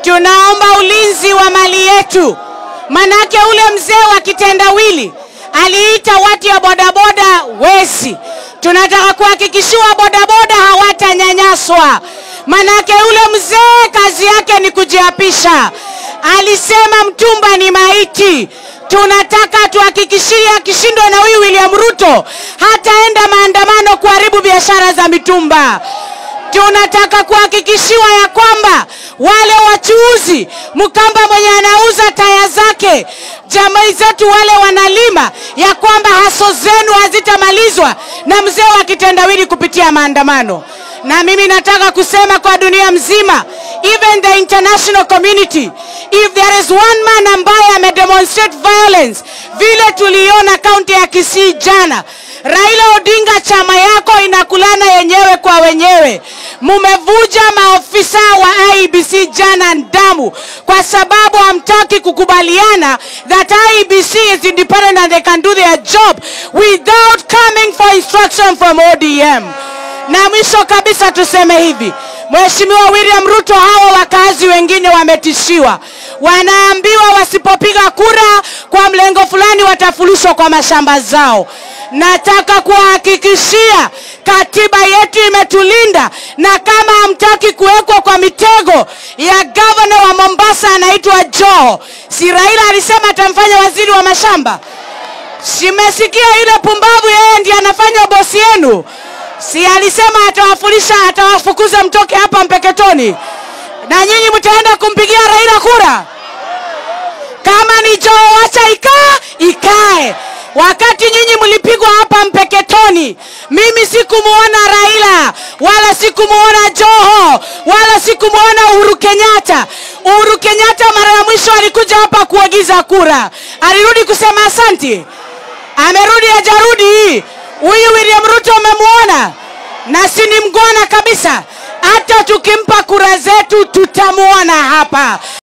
tunaomba ulinzi wa mali yetu, manake ule mzee wa kitendawili aliita watu ya bodaboda wesi. Tunataka kuhakikishiwa bodaboda hawatanyanyaswa, manake ule mzee kazi yake ni kujiapisha. Alisema mtumba ni maiti. Tunataka tuhakikishie akishindwa na huyu William Ruto hataenda maandamano kuharibu biashara za mitumba. Tunataka kuhakikishiwa ya kwamba wale wachuuzi, Mkamba mwenye anauza taya zake, jamii zetu wale wanalima, ya kwamba haso zenu hazitamalizwa na mzee wa kitendawili kupitia maandamano. Na mimi nataka kusema kwa dunia mzima, even the international community, if there is one man ambaye amedemonstrate violence vile tuliona kaunti ya Kisii jana, Raila Odinga, chama yako inakulana yenyewe kwa wenyewe. Mumevuja maofisa wa IEBC jana damu kwa sababu hamtaki kukubaliana that IEBC is independent and they can do their job without coming for instruction from ODM. Na mwisho kabisa tuseme hivi, Mheshimiwa William Ruto, hawa wakazi wengine wametishiwa, wanaambiwa wasipopiga kura kwa mlengo fulani watafurushwa kwa mashamba zao. Nataka kuwahakikishia katiba yetu imetulinda, na kama hamtaki kuwekwa kwa mitego ya gavana wa Mombasa anaitwa Joho, si Raila alisema atamfanya waziri wa mashamba? Simesikia yule pumbavu, yeye ndiye anafanya bosi yenu si alisema atawafurisha atawafukuza mtoke hapa Mpeketoni, na nyinyi mtaenda kumpigia Raila kura? Kama ni Joho, wacha ikaa ikae. Wakati nyinyi mlipigwa hapa Mpeketoni, mimi sikumuona Raila wala sikumuona Joho wala sikumuona Uhuru Kenyatta. Uhuru Kenyatta mara ya mwisho alikuja hapa kuagiza kura, alirudi kusema asanti, amerudi hajarudi? Huyu William Ruto umemwona, na si ni mgwana kabisa. Hata tukimpa kura zetu tutamwona hapa.